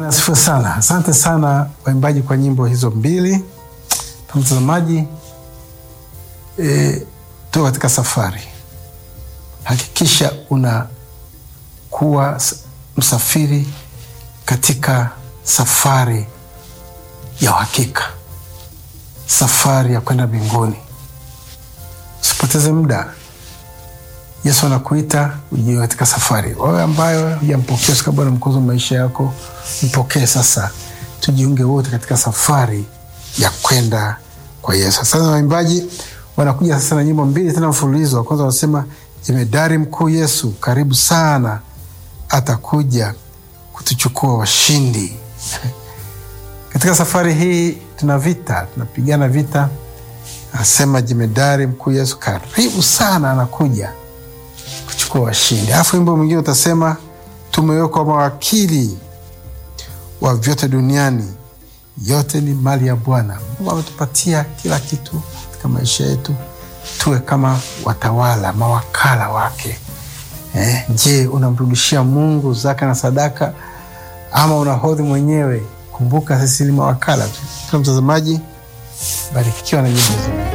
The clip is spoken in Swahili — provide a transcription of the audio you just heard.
asifiwe sana. Asante sana waimbaji kwa nyimbo hizo mbili. Mtazamaji, e, tuko katika safari. Hakikisha unakuwa msafiri katika safari ya uhakika, safari ya kwenda mbinguni. Usipoteze muda. Yesu anakuita ujie katika safari. Wewe ambayo hujampokea sika Bwana mkozi wa maisha yako, mpokee sasa, tujiunge wote katika safari ya kwenda kwa Yesu. Sasa waimbaji wanakuja sasa na nyimbo mbili tena mfululizo. Wa kwanza wanasema jemedari mkuu Yesu karibu sana, atakuja kutuchukua washindi. Katika safari hii tuna vita, tunapigana vita. Anasema jemedari mkuu Yesu karibu sana, anakuja kuchukua washindi. Alafu wimbo mwingine utasema tumewekwa mawakili wa vyote duniani, yote ni mali ya Bwana. Mungu ametupatia kila kitu katika maisha yetu, tuwe kama watawala, mawakala wake. Eh, je, unamrudishia Mungu zaka na sadaka ama unahodhi mwenyewe? Kumbuka sisi ni mawakala tu. Kila mtazamaji, barikiwa na nyimbo hizo.